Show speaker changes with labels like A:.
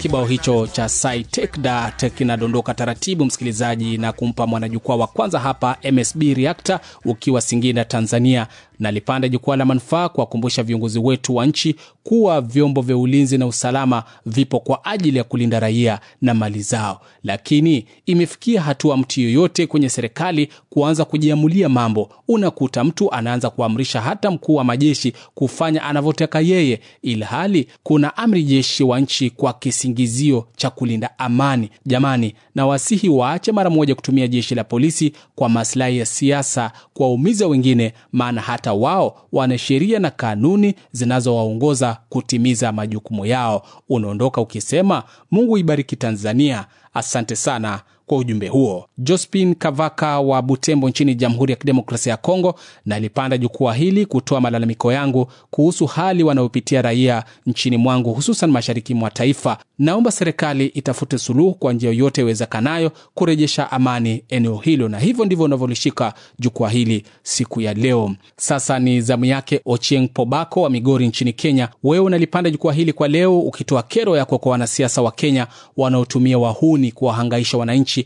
A: Kibao hicho cha Sai Take That kinadondoka taratibu, msikilizaji, na kumpa mwanajukwaa wa kwanza hapa MSB Reactor ukiwa Singida, Tanzania. Nalipanda jukwaa la manufaa kuwakumbusha viongozi wetu wa nchi kuwa vyombo vya ulinzi na usalama vipo kwa ajili ya kulinda raia na mali zao, lakini imefikia hatua mtu yoyote kwenye serikali kuanza kujiamulia mambo. Unakuta mtu anaanza kuamrisha hata mkuu wa majeshi kufanya anavyotaka yeye, ilhali kuna amri jeshi wa nchi kwa kisingizio cha kulinda amani. Jamani, na wasihi waache mara moja kutumia jeshi la polisi kwa maslahi ya siasa, kuwaumiza wengine, maana hata wao wana sheria na kanuni zinazowaongoza kutimiza majukumu yao. Unaondoka ukisema Mungu ibariki Tanzania. Asante sana kwa ujumbe huo. Jospin Kavaka wa Butembo nchini Jamhuri ya Kidemokrasia ya Kongo, nalipanda jukwaa hili kutoa malalamiko yangu kuhusu hali wanayopitia raia nchini mwangu, hususan mashariki mwa taifa. Naomba serikali itafute suluhu kwa njia yoyote iwezekanayo kurejesha amani eneo hilo, na hivyo ndivyo unavyolishika jukwaa hili siku ya leo. Sasa ni zamu yake Ochieng Pobako wa Migori nchini Kenya. Wewe unalipanda jukwaa hili kwa leo ukitoa kero yako kwa wanasiasa wa Kenya wanaotumia wahuni kuwahangaisha wananchi